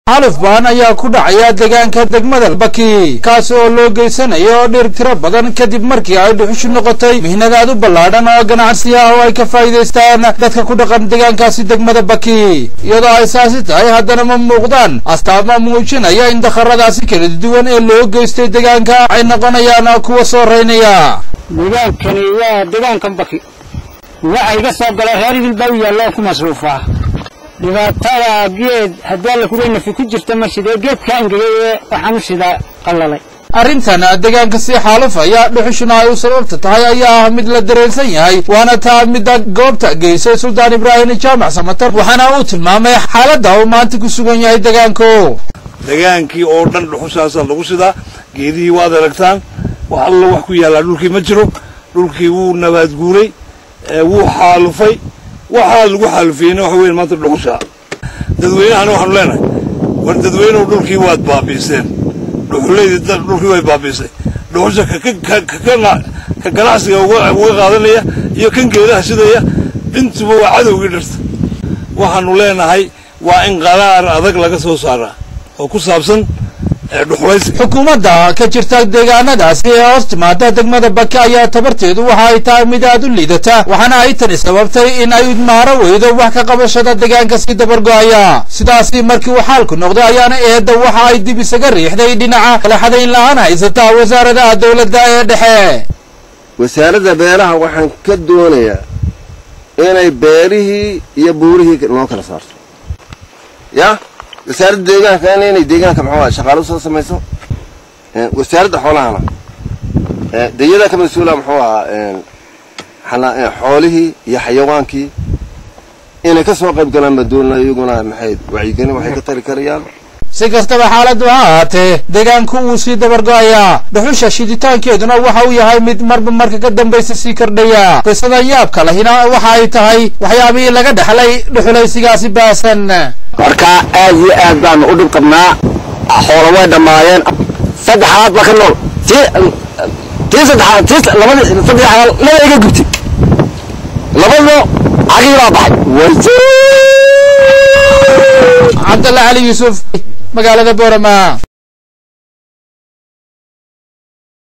xaluf baan ayaa ku dhacaya deegaanka degmada baki kaasi oo loo geysanayo dhir tiro badan kadib markii ay dhuxushu noqotay mihnadaad u ballaadhan oo ganacsi ah oo ay ka faa'iidaystaan dadka ku dhaqan deegaankaasi degmada baki iyadoo ay saasi tahay haddana ma muuqdaan astaama muujinaya in dakharadaasi kala duwan ee loo geystay deegaanka ay noqonayaan kuwa soo reynaya deegaankani waa deegaankan baki waxa iga soo gala reer idilbaa u yaalloo ku masruufaa dhibaatada geed haddii alla kuray nafi ku jirta ma sidee geedka angegay ee waxaan u sidaa qallalay arrintan deegaanka sii xaalufaya dhuxushuna ay u sababta tahay ayaa ah mid la dareensan yahay waana taa midda goobta geysay suldaan ibraahim jaamac samatar waxaana uu tilmaamay xaaladda uu maanta ku sugan yahay deegaanku degaankii oo dhan dhuxushaasaa lagu sidaa geedihii waad aragtaan wax allo wax ku yaallaa dhulkii ma jiro dhulkii wuu nabaad guuray wuu xaalufay waxaa lagu xaalufiyeyna waxa weyn maanta dhuxusha dadweynahana waxaanu leenahay war dadweynuhu dhulkii waad baabi'iseen dhuxulaydii dhulkii way baabi'isay dhuxusha ka ganacsiga uga qaadanaya iyo kan geedaha sidaya intuba waa cadowgii dhirta waxaanu leenahay waa in qaraar adag laga soo saaraa oo ku saabsan xukuumadda ka jirta deegaanadaasi ee hoos timaada degmada baki ayaa tabarteedu waxa ay tahay mid aad u liidata waxaana ay tani sababtay in ay maaro weydo wax ka qabashada deegaanka sii dabargo'aya sidaasi markii uu xaalku noqday ayaana eedda waxa ay dib isaga riixday dhinaca kala xadayn la-aan haysata wasaaradaha dowladda ee dhexe wasaaradda beeraha waxaan ka doonayaa inay beerihii iyo buurihii noo kala saarto ya wasaaradda deegaankana inay deegaanka muxuu aha shaqaalo soo samayso wasaaradda xoolahana dayada ka mas-uula muxuu ahaa xoolihii iyo xayawaankii inay ka soo qayb galaan madoolna iyaguna maxay wacyigelin waxay ka tari karayaan si kastaba xaaladdu ha ahaatee deegaanku wuu sii dabargo'ayaa dhuxusha shiditaankeeduna waxa uu yahay mid marba marka ka dambaysa sii kordhaya qisadan yaabka lahina waxa ay tahay waxyaabihii laga dhexlay dhuxulaysigaasi baasan marka aad iyo aad baanu u dhib qabnaa xoolo way dhammaayeen saddexaad ba ka nool tii tii saddexaad tii labadii saddexaad laba iga gubtay labadoo cagii baa baxay cabdalla cali yuusuf magaalada boorama